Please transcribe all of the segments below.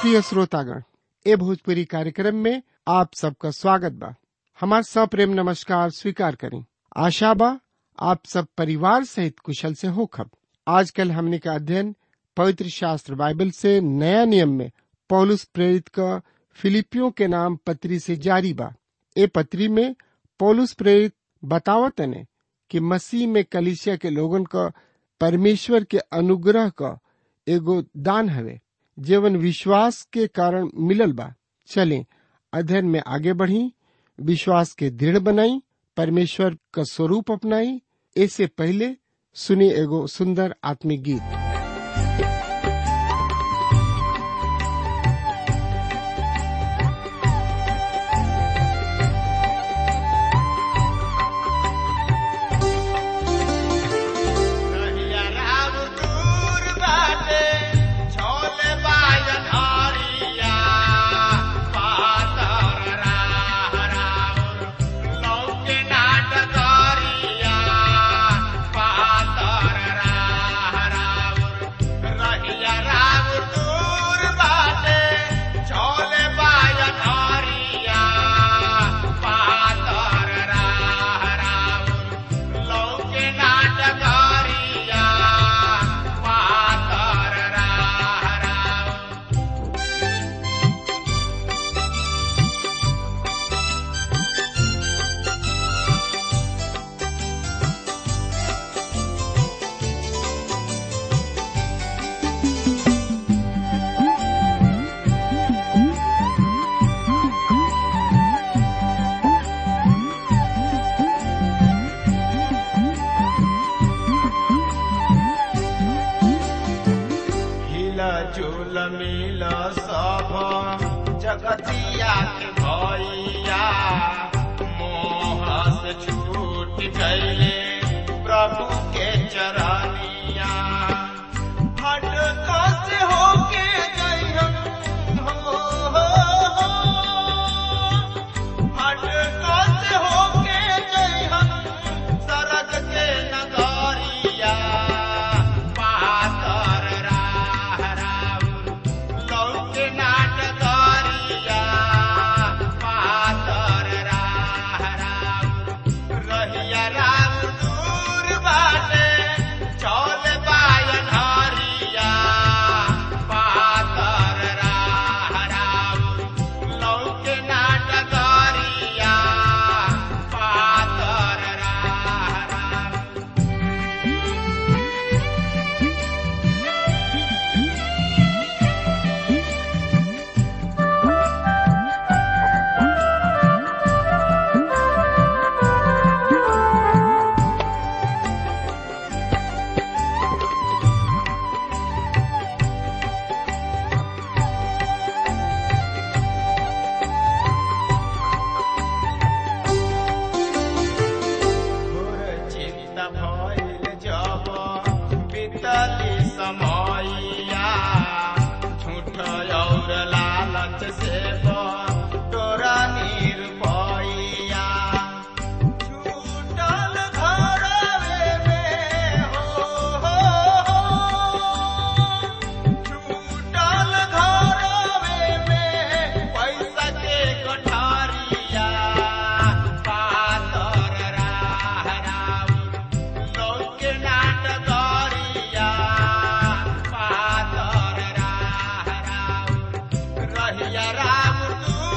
प्रिय श्रोतागण ए भोजपुरी कार्यक्रम में आप सबका स्वागत बा हमार सप्रेम नमस्कार स्वीकार करें आशा बा आप सब परिवार सहित कुशल से होखब आजकल हमने का अध्ययन पवित्र शास्त्र बाइबल से नया नियम में पौलुस प्रेरित का फिलिपियों के नाम पत्री से जारी बा ए पत्री में पौलुस प्रेरित बतावत ने कि मसीह में कलिसिया के लोगन का परमेश्वर के अनुग्रह का एगो दान हवे जीवन विश्वास के कारण मिलल बा चलें अध्ययन में आगे बढ़ी विश्वास के दृढ़ बनाई परमेश्वर का स्वरूप अपनाई ऐसे पहले सुनी एगो सुंदर आत्मिक गीत रहिया राम दूर बाटे, छोले बाजन हरिया, पातर राह राउर, लौके नाट करिया, पातर राह राउर। रहिया राम दूर बाटे, छोले बाजन हरिया, पातर राह राउर, लौके नाटकारिया पातर राह राव हिला झूल मिल सब जगतिया के भैया मोह से छूट गईले प्रभु के चरनिया हट से होके गई हम हो, हो, हो। हट से होके गई हम सरग के नगरिया पातर राह राउर लौके नाटकरिया पातर राह राउर रहिया राम दूर बाटे चौल बायन हरिया पातर राह राउर लौके नाटकरिया पातर राह राउर घोर चिंता भइल जब बीतली समयया झूठ और लालच से तोरा निरपैया छूटल घरवे में हो, हो, हो। छूटल घरवे में पैसा के कोठारिया पातर राह राउर लौके नाटकरिया पातर राह राउर रहिया राम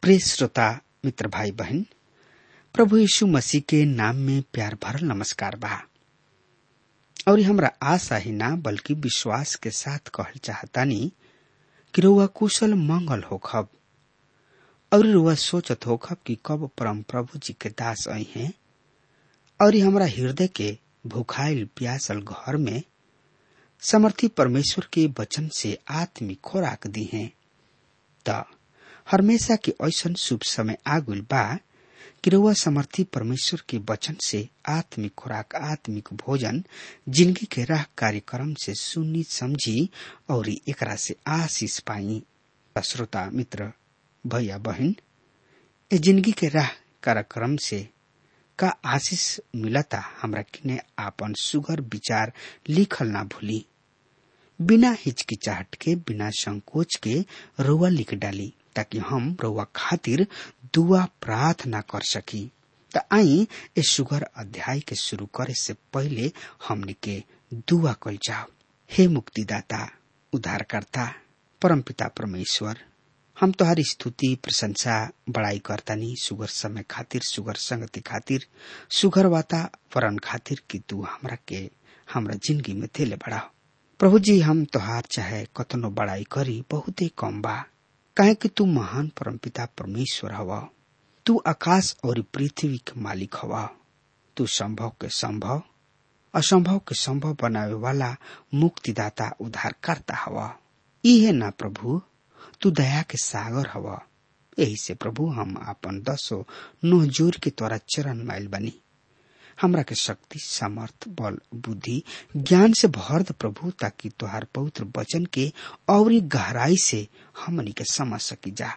प्रिय श्रोता मित्र भाई बहन प्रभु यीशु मसीह के नाम में प्यार भरल नमस्कार बा और हमरा आशा ही ना बल्कि विश्वास के साथ कहल चाहतानी कि रुआ कुशल मंगल होखब और रुआ सोचत होखब कि कब परम प्रभु जी के दास आई हैं और हमरा हृदय के भूखाइल प्यासल घर में समर्थी परमेश्वर के वचन से आत्मिक खोराक दी हैं त हमेशा के ऐसन शुभ समय आगुल बा कि रउआ समर्थी परमेश्वर के वचन से आत्मिक खुराक आत्मिक भोजन जिंदगी के राह कार्यक्रम से सुनी समझी और एकरा से आशीष पाई श्रोता मित्र भैया बहन ए जिंदगी के राह कार्यक्रम से का आशीष मिलता हमरा किने आपन सुगर विचार लिखल ना भूली बिना हिचकिचाहट के बिना संकोच के रुआ लिख डाली ताकि हम रउआ खातिर दुआ प्रार्थना कर सकी त आई ए सुगर अध्याय के शुरू करे से पहले हमने के दुआ कल जाओ हे मुक्तिदाता उद्धारकर्ता परमपिता परमेश्वर हम तोहारी स्तुति प्रशंसा बड़ाई करतानी सुगर समय खातिर सुगर संगति खातिर सुगर वातावरण खातिर कि तू हमरा के हमरा जिंदगी में थेले बड़ा प्रभु जी हम तोहार चाहे कतनो बड़ाई करी बहुते कम बा काहे कि तू महान परमपिता परमेश्वर हवा तू आकाश और पृथ्वी के मालिक हवा तू संभव के संभव असंभव के संभव बनावे वाला मुक्तिदाता उद्धारकर्ता हवा इहे ना प्रभु तू दया के सागर हवा यही से प्रभु हम आपन दसो नोह जोर के तोरा चरण माइल बनी हमरा के शक्ति सामर्थ बल बुद्धि ज्ञान से भर द प्रभु ताकि तोहार पवित्र वचन के और गहराई से हमनी के समझ सकी जा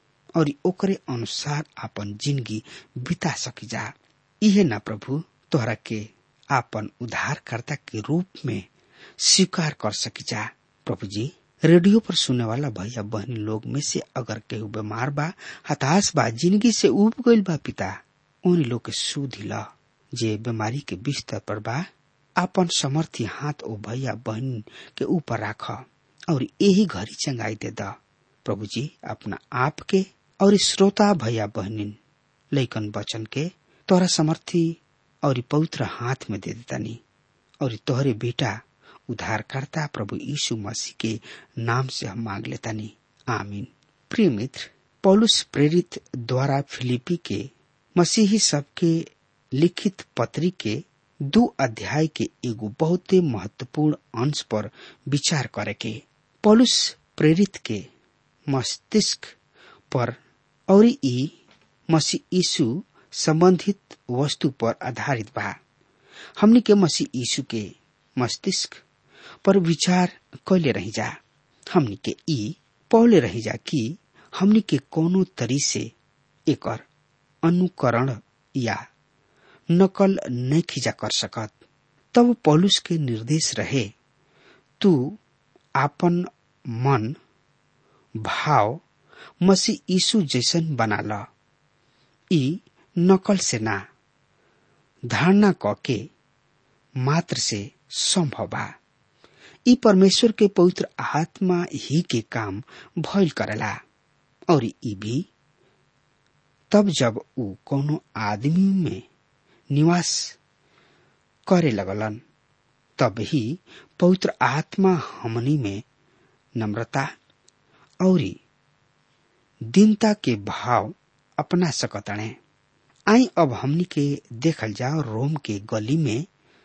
और ओकरे अनुसार आपन जिंदगी बिता सकी जा इहे ना प्रभु तोहरा के आपन उद्धारकर्ता के रूप में स्वीकार कर सकी जा प्रभु जी रेडियो पर सुने वाला भैया बहनी लोग में से अगर केहू बीमार बा हताश बा जिंदगी से उब गईल बा पिता उन लोग के सुधी ला जे बीमारी के बिस्तर पर बा आपन समर्थी हाथ ओ भैया बहन के ऊपर राख और यही घड़ी चंगाई दे द प्रभु जी अपना आप के और श्रोता भैया बहनिन लैकन बचन के तोरा समर्थी और पवित्र हाथ में दे देतानी और तोहरे बेटा उद्धारकर्ता प्रभु यीशु मसीह के नाम से हम मांग लेतानी आमीन प्रिय मित्र पौलुस प्रेरित द्वारा फिलिपी के मसीही सबके लिखित पत्री के दो अध्याय के एगो बहुते महत्वपूर्ण अंश पर विचार करे के पौलुस प्रेरित के मस्तिष्क पर और ई मसीह यीशु संबंधित वस्तु पर आधारित बा हमनी के मसीह यीशु के मस्तिष्क पर विचार कैले रही जा हमनी के ई पौले रही जा कि हमनी के कोनो तरी से एकर अनुकरण या नकल नहीं खींचा कर सकत तब पौलुस के निर्देश रहे तू आपन मन भाव मसीह यीशु जैसन बना ल ई नकल से ना धारणा क के मात्र से संभव बा ई परमेश्वर के पवित्र आत्मा ही के काम भइल करेला और ई भी तब जब ऊ कोनो आदमी में निवास करे लगलन तब ही पवित्र आत्मा हमनी में नम्रता और दीनता के भाव अपना सकतणे आई अब हमनी के देखल जाओ रोम के गली में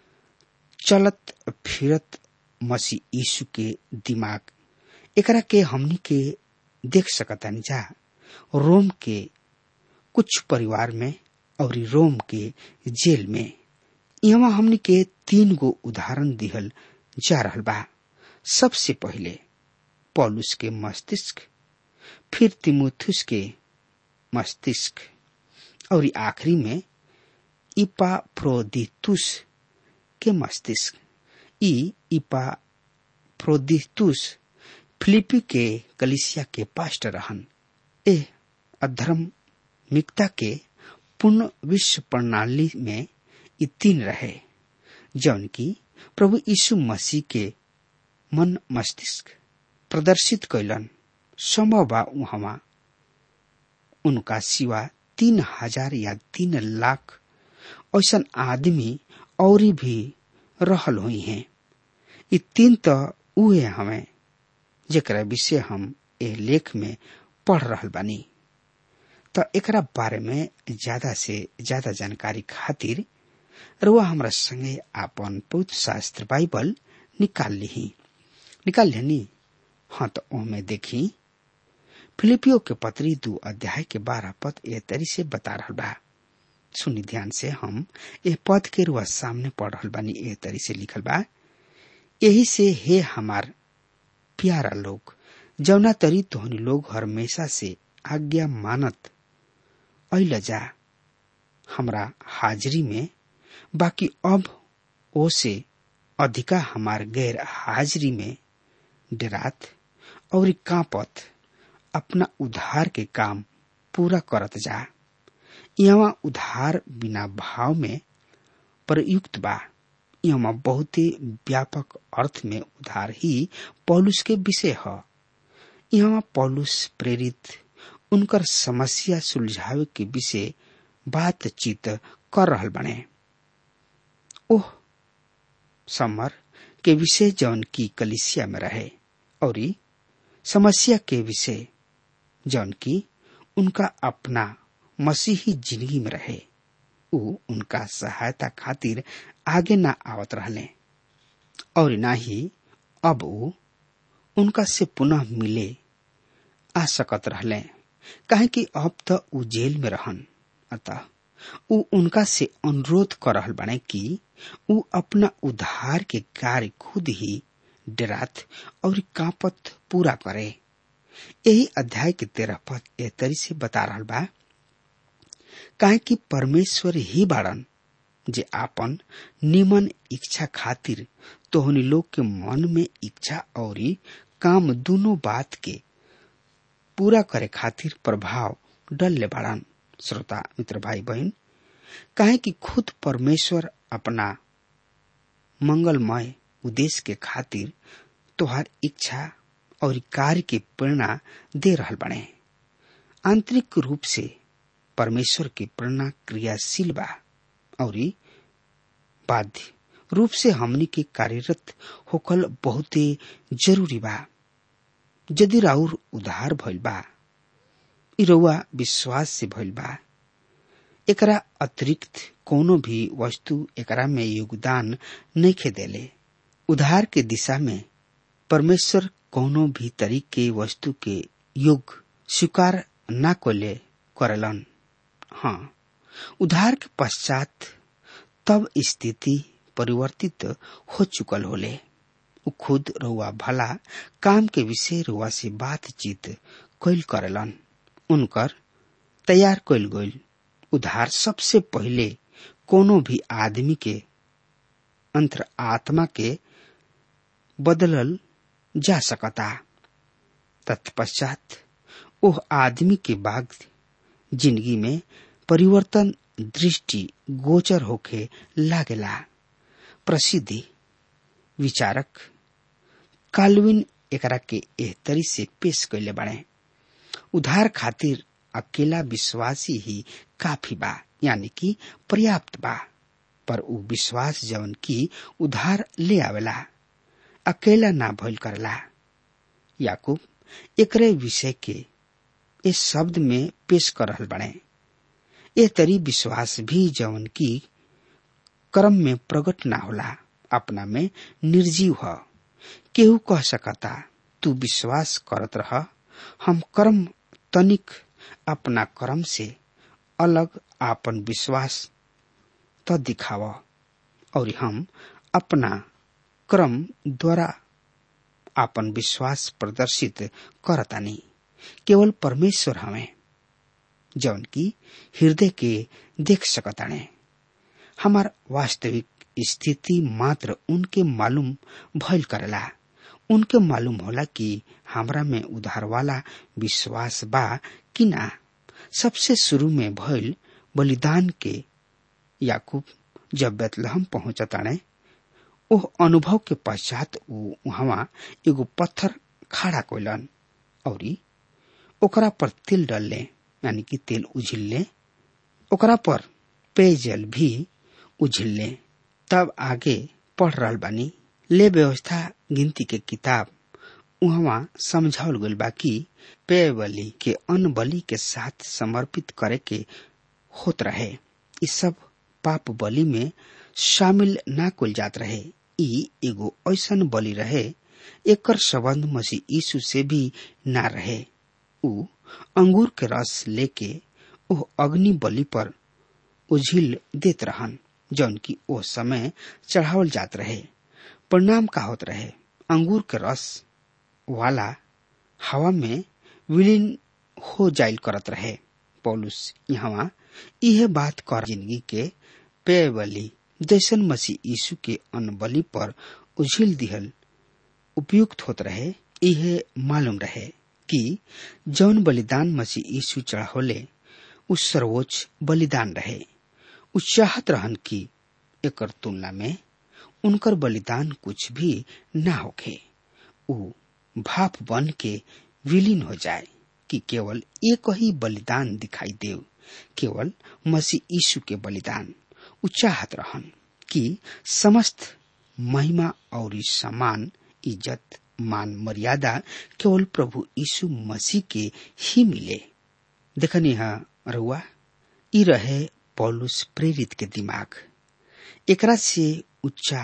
चलत फिरत मसीह यीशु के दिमाग एकरा के हमनी के देख सकतानी जा रोम के कुछ परिवार में और रोम के जेल में यहाँ हमनी के तीन गो उदाहरण दिहल जा रहल बा सबसे पहले पौलुस के मस्तिष्क फिर तिमुथुस के मस्तिष्क और आखिरी में इपा प्रोदितुस के मस्तिष्क ई इपा प्रोदितुस फिलिपी के कलिसिया के पास्टर रहन ए अधर्म मिकता के पूर्ण विश्व प्रणाली में ई तीन रहे जौन की प्रभु यीशु मसीह के मन मस्तिष्क प्रदर्शित कैलन संभव बा उहवा उनका सिवा तीन हजार या तीन लाख ऐसा आदमी और भी रहल हुई हैं ये तीन तो उहे हमें जेकरा विषय हम ए लेख में पढ़ रहल बानी तो एकरा बारे में ज्यादा से ज्यादा जानकारी खातिर रुआ हमरा संगे आपन पवित्र शास्त्र बाइबल निकाल ली निकाल लेनी हाँ तो ओमे देखी फिलिपियो के पत्री दू अध्याय के बारह पद ए तरी से बता रहा बा सुनी ध्यान से हम ए पद के रुआ सामने पढ़ रहल बानी ए तरी से लिखल बा यही से हे हमार प्यारा लोग जौना तरी तोहनी लोग हमेशा से आज्ञा मानत अल जा हमरा हाजिरी में बाकी अब ओ से अधिका हमार गैर हाजिरी में डरात और कांपत अपना उधार के काम पूरा करत जा यहाँ उधार बिना भाव में प्रयुक्त बा यहाँ बहुत ही व्यापक अर्थ में उधार ही पौलुस के विषय है यहाँ पौलुस प्रेरित उनकर समस्या सुलझावे के विषय बातचीत कर रहल बने ओह समर के विषय जौन की कलिसिया में रहे और समस्या के विषय जौन की उनका अपना मसीही जिंदगी में रहे उ उनका सहायता खातिर आगे ना आवत रहले और ना ही अब उ उनका से पुनः मिले आ सकत रहले काहे कि अब तो उ जेल में रहन अतः उ उनका से अनुरोध कर रहल बने कि उ अपना उद्धार के कार्य खुद ही डरात और कांपत पूरा करे यही अध्याय के तेरह पद ए तरी से बता रहा बा काहे कि परमेश्वर ही बाड़न जे आपन निमन इच्छा खातिर तोहनी लोग के मन में इच्छा और काम दोनों बात के पूरा करे खातिर प्रभाव डलले बाड़न श्रोता मित्र भाई बहन काहे कि खुद परमेश्वर अपना मंगलमय उद्देश्य के खातिर तोहार इच्छा और कार्य के प्रेरणा दे रहल बने आंतरिक रूप से परमेश्वर की प्रेरणा क्रियाशील बा और बाध्य रूप से हमनी के कार्यरत होकल बहुत जरूरी बा यदि राउर उधार भइल बा इ रउआ विश्वास से भइल बा एकरा अतिरिक्त कोनो भी वस्तु एकरा में योगदान नहीं देले उधार के दिशा में परमेश्वर कोनो भी तरीके वस्तु के योग स्वीकार न कोले करलन हाँ उधार के पश्चात तब स्थिति परिवर्तित हो चुकल होले उ खुद रुआ भला काम के विषय रुआ से बातचीत कैल करलन उनकर तैयार कैल गईल उधार सबसे पहले कोनो भी आदमी के अंतर आत्मा के बदलल जा सकता तत्पश्चात ओह आदमी के बाद जिंदगी में परिवर्तन दृष्टि गोचर होके लागेला प्रसिद्धि विचारक काल्विन एकरा के एह तरी से पेश कैले बने उधार खातिर अकेला विश्वासी ही काफी बा यानी कि पर्याप्त बा पर उ विश्वास जवन की उधार ले आवेला अकेला ना भइल करला याकूब एकरे विषय के इस शब्द में पेश कर रहल बने ए तरी विश्वास भी जवन की कर्म में प्रकट ना होला अपना में निर्जीव ह केहू कह सकता तू विश्वास करत रह हम कर्म तनिक अपना कर्म से अलग आपन विश्वास त दिखाव और हम अपना क्रम द्वारा आपन विश्वास प्रदर्शित करतानी केवल परमेश्वर हमें जौन की हृदय के देख सकताने हमार वास्तविक स्थिति मात्र उनके मालूम भइल करेला उनके मालूम होला कि हमरा में उधार वाला विश्वास बा कि ना सबसे शुरू में भइल बलिदान के याकूब जब बेतलहम पहुंचताने ओह अनुभव के पश्चात ऊ वहां एगो पत्थर खड़ा कोइलन और ओकरा पर तिल डलले यानी कि तेल उझिल्ले ओकरा पर पेयजल भी उझिल्ले तब आगे पढ़ रहल बानी ले व्यवस्था गिनती के किताब उहवा समझावल गइल बा कि पेय बलि के अन्न बलि के साथ समर्पित करे के होत रहे इ सब पाप बलि में शामिल ना कुल जात रहे ई एगो ऐसन बलि रहे एकर संबंध मसीह यीशु से भी ना रहे उ अंगूर के रस लेके ओह अग्नि बलि पर उझिल देत रहन जौन की ओ समय चढ़ावल जात रहे परिणाम का होत रहे अंगूर के रस वाला हवा में विलीन हो जाइल करत रहे पौलुस यहाँ यह बात कर जिंदगी के पेय बलि जैसन मसीह यीशु के अन्न बलि पर उझिल दिहल उपयुक्त होत रहे यह मालूम रहे कि जौन बलिदान मसीह यीशु चढ़ावले उ सर्वोच्च बलिदान रहे उ चाहत रहन कि एकर तुलना में उनकर बलिदान कुछ भी ना होखे उ भाप बन के विलीन हो जाए कि केवल एक ही बलिदान दिखाई देव केवल मसीह यीशु के बलिदान उ चाहत रहन कि समस्त महिमा और सम्मान इज्जत मान मर्यादा केवल प्रभु यीशु मसीह के ही मिले देखनी है रुआ ई रहे पौलुस प्रेरित के दिमाग एकरा से उच्चा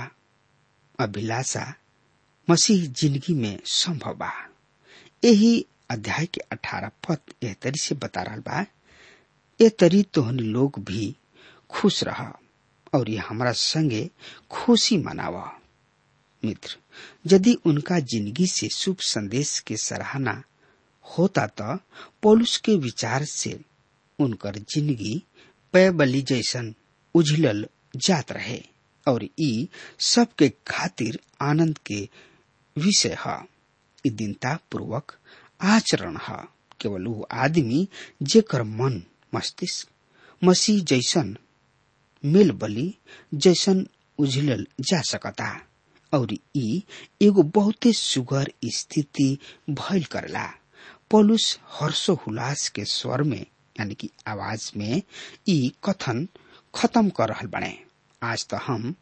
अभिलाषा मसीह जिंदगी में संभव बा यही अध्याय के अठारह पद एह तरी से बता रहा बा ए तरी तोहनी लोग भी खुश रह और ये हमारा संगे खुशी मनावा मित्र यदि उनका जिंदगी से शुभ संदेश के सराहना होता तो पौलुस के विचार से उनकर जिंदगी पैबली जैसन उझलल जात रहे और ई सबके खातिर आनंद के विषय है ई दीनता पूर्वक आचरण है केवल वो आदमी जेकर मन मस्तिष्क मसीह जैसन मेल बलि जैसन उझलल जा सकता और ई एगो बहुते सुगर स्थिति भइल करला पौलुस हर्षोल्लास के स्वर में यानी कि आवाज में ई कथन खत्म कर रहल बने आज तो हम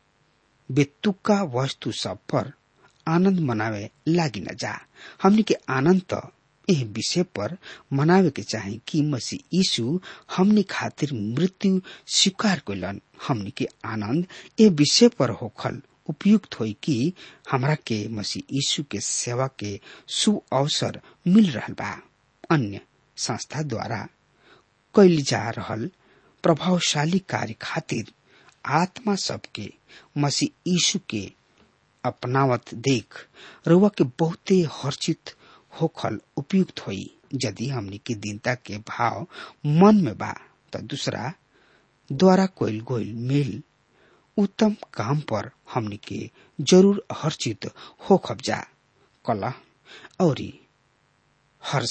बेतुका वस्तु सब पर आनंद मनावे लागी न जा हमनी के आनंद तो एह विषय पर मनावे के चाहे कि मसीह यीशु हमनी खातिर मृत्यु स्वीकार कैलन हमनी के आनंद ए विषय पर होखल उपयुक्त होई कि हमरा के मसीह यीशु के सेवा के सु अवसर मिल रहल बा अन्य संस्था द्वारा कैल जा रहल प्रभावशाली कार्य खातिर आत्मा सबके मसीह यीशु के अपनावत देख रुआ के बहुते हर्षित होखल उपयुक्त होई यदि हमनी के दीनता के भाव मन में बा तो दूसरा द्वारा कोयल गोयल मेल उत्तम काम पर हमनी के जरूर हर्षित हो खबजा कलह और हर्ष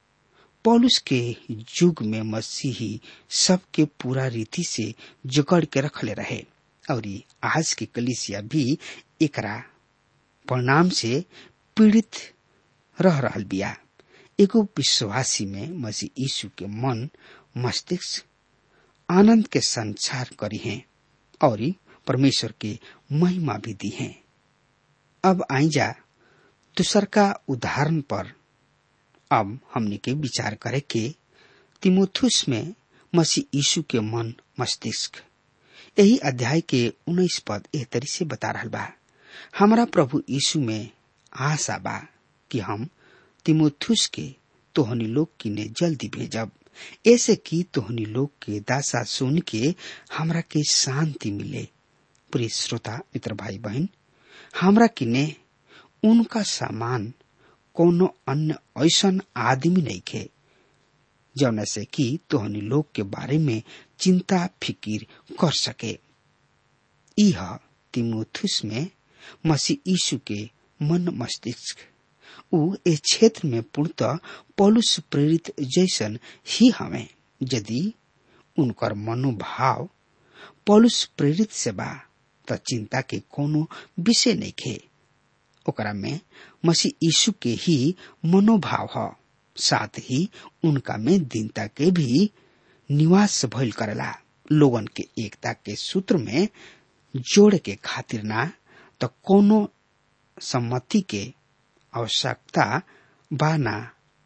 पौलुस के युग में मसीही सबके पूरा रीति से जकड़ के रखले रहे और आज के कलिसिया भी एकरा परिणाम से पीड़ित रह रहल बिया एगो विश्वासी में मसीह यीशु के मन मस्तिष्क आनंद के संचार करी हैं और परमेश्वर के महिमा भी दी हैं अब आई जा दूसर का उदाहरण पर अब हमने के विचार करे के तिमोथुस में मसीह यीशु के मन मस्तिष्क यही अध्याय के उन्नीस पद एह तरी से बता रहा बा हमारा प्रभु यीशु में आशा बा कि हम तिमोथुस के तोहनी लोग की ने जल्दी भेजब ऐसे कि तोहनी लोग के दासा सुन के हमरा के शांति मिले प्रिय श्रोता मित्र भाई बहन हमरा किने उनका सामान कोनो अन्य ऐसन आदमी नहीं खे जौन से कि तोहनी लोग के बारे में चिंता फिकीर कर सके यह तिमोथुस में मसीह यीशु के मन मस्तिष्क उ ए क्षेत्र में पूर्णतः पौलुस प्रेरित जैसन ही हमें यदि उनकर मनोभाव पौलुस प्रेरित से बा त चिंता के कोनो विषय नहीं खे ओकरा में मसीह यीशु के ही मनोभाव ह साथ ही उनका में दीनता के भी निवास भइल करेला लोगन के एकता के सूत्र में जोड़े के खातिर ना तो कोनो सम्मति के आवश्यकता बा ना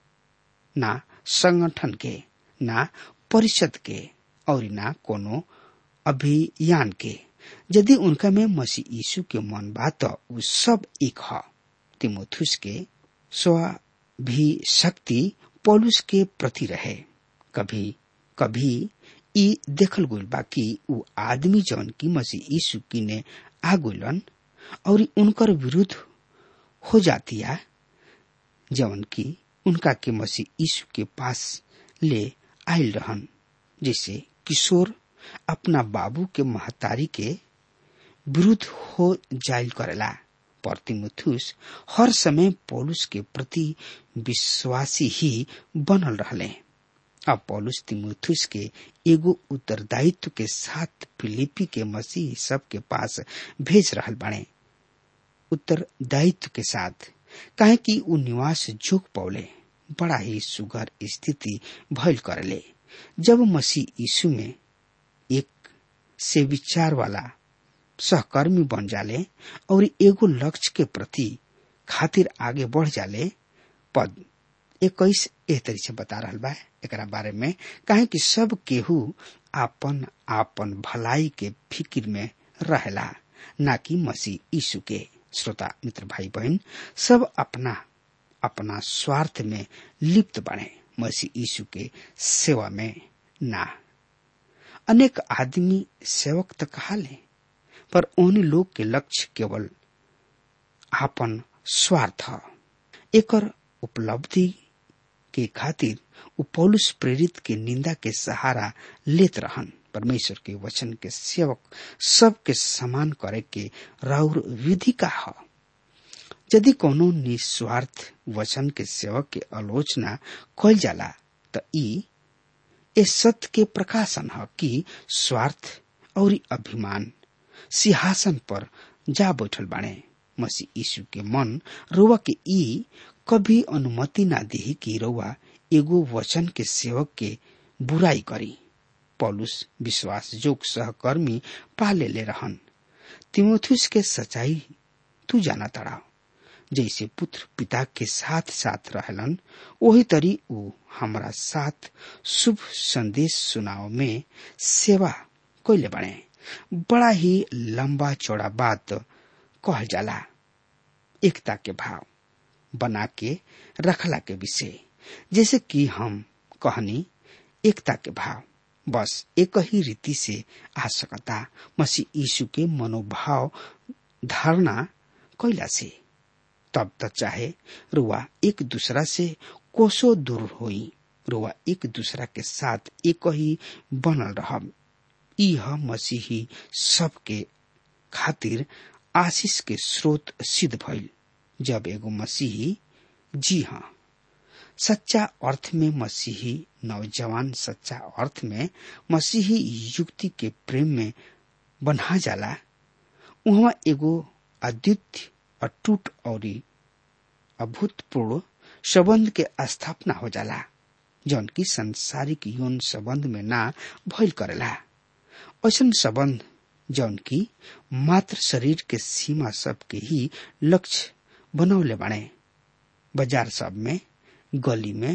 ना संगठन के ना परिषद के और ना कोनो अभियान के यदि उनका में मसीह यीशु के मन बा तो उ सब एक ह तिमोथुस के स्व भी शक्ति पौलुस के प्रति रहे कभी कभी ई देखल गइल बा कि उ आदमी जौन की मसीह यीशु की ने आ गइलन और उनकर विरुद्ध हो जातिया जौन की उनका के मसीह यीशु के पास ले आयल रहन जैसे किशोर अपना बाबू के महतारी के विरुद्ध हो जायल करेला पर तिमुथुस हर समय पौलुस के प्रति विश्वासी ही बनल रहले अब पौलुस तिमुथुस के एगो उत्तरदायित्व के साथ फिलिपी के मसीह सब के पास भेज रहल बने उत्तरदायित्व के साथ काहे कि उ निवास जोग पौले बड़ा ही सुगर स्थिति भइल करले जब मसीह यीशु में एक से विचार वाला सहकर्मी बन जाले और एगो लक्ष्य के प्रति खातिर आगे बढ़ जाले पद इक्कीस एह तरी से बता रहा बा एकरा बारे में काहे कि सब केहू आपन आपन भलाई के फिक्र में रहेला ना कि मसीह यीशु के श्रोता मित्र भाई बहन सब अपना अपना स्वार्थ में लिप्त बने मसीह यीशु के सेवा में ना अनेक आदमी सेवक तो कहा ले पर उन्हीं लोग के लक्ष्य केवल आपन स्वार्थ एकर उपलब्धि के खातिर उ पौलुस प्रेरित के निंदा के सहारा लेत रहन परमेश्वर के वचन के सेवक सबके समान करे के राउर विधि का ह यदि कोनो निस्वार्थ वचन के सेवक के आलोचना कल जाला त ई ए सत्य के प्रकाशन ह कि स्वार्थ और अभिमान सिंहासन पर जा बैठल बाणे मसीह यीशु के मन रोवा के ई कभी अनुमति ना दी कि रोवा एगो वचन के सेवक के बुराई करी पौलुस विश्वास जोग सहकर्मी पाले ले रहन तिमोथुस के सच्चाई तू जाना तड़ा जैसे पुत्र पिता के साथ साथ रहलन वही तरी ऊ हमारा साथ शुभ संदेश सुनाव में सेवा कैले बने बड़ा ही लंबा चौड़ा बात कहल जाला एकता के भाव बना के रखला के विषय जैसे कि हम कहनी एकता के भाव बस एक ही रीति से आ सकता मसीह यीशु के मनोभाव धारणा कैला से तब तक चाहे रुआ एक दूसरा से कोसो दूर होई रुआ एक दूसरा के साथ एक ही बनल रहब यह मसीही सबके खातिर आशीष के स्रोत सिद्ध भइल जब एगो मसीही जी हाँ सच्चा अर्थ में मसीही नौजवान सच्चा अर्थ में मसीही युक्ति के प्रेम में बन्हा जाला वहाँ एगो अद्वितीय अटूट और अभूतपूर्व संबंध के स्थापना हो जाला जौन की संसारिक यौन संबंध में ना भइल करेला ऐसा संबंध जौन की मात्र शरीर के सीमा सब के ही लक्ष्य बनौले बने बाजार सब में गली में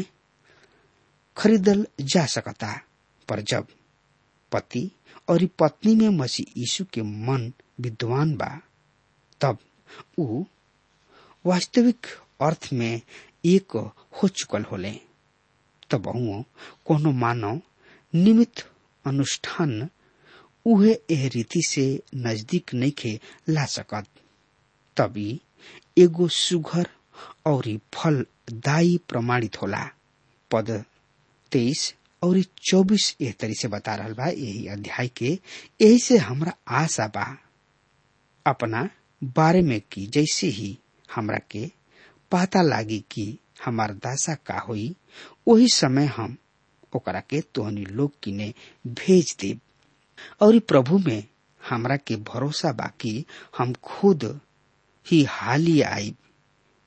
खरीदल जा सकता पर जब पति और पत्नी में मसीह यीशु के मन विद्वान बा तब ऊ वास्तविक अर्थ में एक हो चुकल होले तब कोनो मानव निमित्त अनुष्ठान उहे एह रीति से नजदीक नइखे ला सकत तभी एगो सुघर और फलदायी प्रमाणित होला पद तेईस और चौबीस एह तरी से बता रहा बा यही अध्याय के यही से हमरा आशा बा अपना बारे में की जैसे ही हमरा के पता लागी कि हमार दासा का होई वही समय हम ओकरा के तोहनी लोग किने भेज देब और प्रभु में हमरा के भरोसा बाकी हम खुद ही हाली आई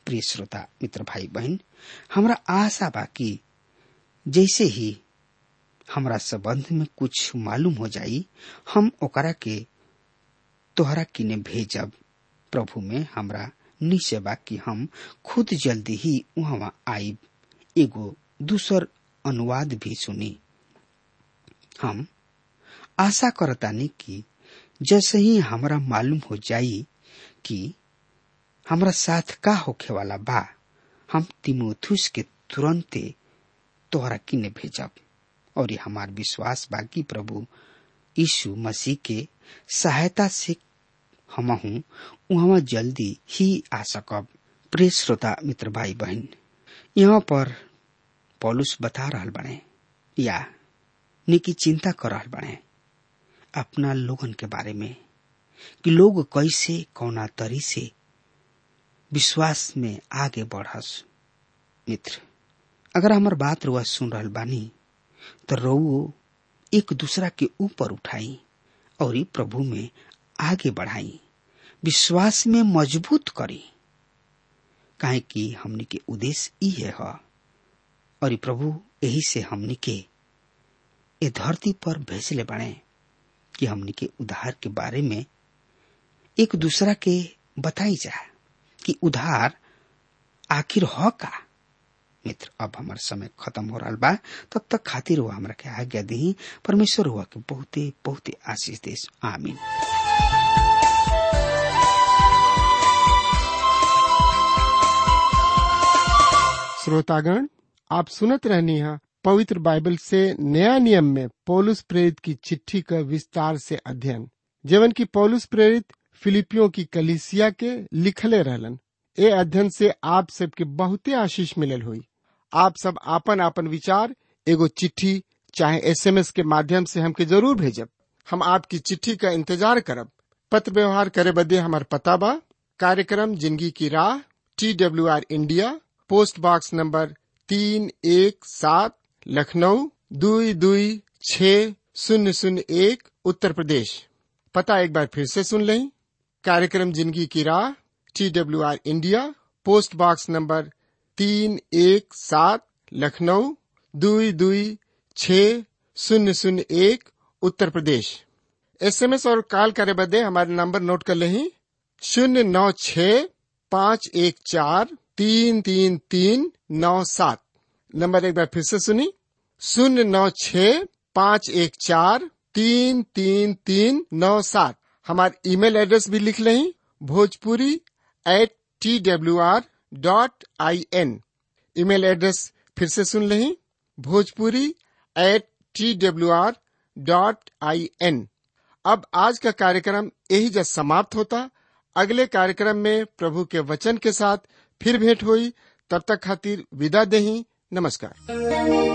प्रिय श्रोता मित्र भाई बहन हमरा आशा बा कि जैसे ही हमरा संबंध में कुछ मालूम हो जाई हम ओकरा के तोहरा किने भेजब प्रभु में हमरा निश्चय बा कि हम खुद जल्दी ही वहां आईब एगो दूसर अनुवाद भी सुनी हम आशा करतानी कि जैसे ही हमरा मालूम हो जाई कि हमरा साथ का होखे वाला बा हम तिमोथुस के तुरंते तोहरा किने भेजब और ये हमार विश्वास बा कि प्रभु यीशु मसीह के सहायता से हम हूँ वहां जल्दी ही आ सकब प्रिय श्रोता मित्र भाई बहन यहाँ पर पौलुस बता रहल बने या निकी चिंता कर रहल बने अपना लोगन के बारे में कि लोग कैसे कौना तरी से विश्वास में आगे बढ़स मित्र अगर हमार बात रुआ सुन रहल बानी तो रउओ एक दूसरा के ऊपर उठाई और ई प्रभु में आगे बढ़ाई विश्वास में मजबूत करी काहे कि हमनी के उद्देश्य ई है और ई प्रभु यही से हमनी के ये धरती पर भेजले बने कि हमनी के उधार के बारे में एक दूसरा के बताई जा कि उधार आखिर ह का मित्र अब हमार समय खत्म हो रहा बा तब तक खातिर हुआ हमरा के आज्ञा दी परमेश्वर हुआ के बहुते बहुते आशीष देश आमीन श्रोतागण आप सुनत रहनी है पवित्र बाइबल से नया नियम में पौलुस प्रेरित की चिट्ठी का विस्तार से अध्ययन जेवन की पौलुस प्रेरित फिलिपियों की कलिसिया के लिखले रहलन ए अध्ययन से आप सबके बहुते आशीष मिलल हुई आप सब आपन आपन विचार एगो चिट्ठी चाहे एसएमएस के माध्यम से हमके जरूर भेजब हम आपकी चिट्ठी का इंतजार करब पत्र व्यवहार करे बदे हमार पता बा कार्यक्रम जिंदगी की राह T W R India post box number तीन एक सात लखनऊ दुई दुई छ शून्य शून्य एक उत्तर प्रदेश पता एक बार फिर से सुन लें कार्यक्रम जिंदगी की राह T W R India post box number तीन एक सात लखनऊ दुई दुई छ शून्य शून्य एक उत्तर प्रदेश एसएमएस और कॉल करे बदे हमारे नंबर नोट कर लें शून्य नौ छ पाँच एक चार तीन तीन तीन नौ सात नंबर एक बार फिर से सुनी शून्य नौ छ पाँच एक चार तीन तीन तीन नौ सात हमारे ईमेल एड्रेस भी लिख लें Bhojpuri at T W R dot I N email address फिर से सुन लें Bhojpuri at T W R dot I N अब आज का कार्यक्रम यही जब समाप्त होता अगले कार्यक्रम में प्रभु के वचन के साथ फिर भेंट हुई तब तक खातिर विदा देही नमस्कार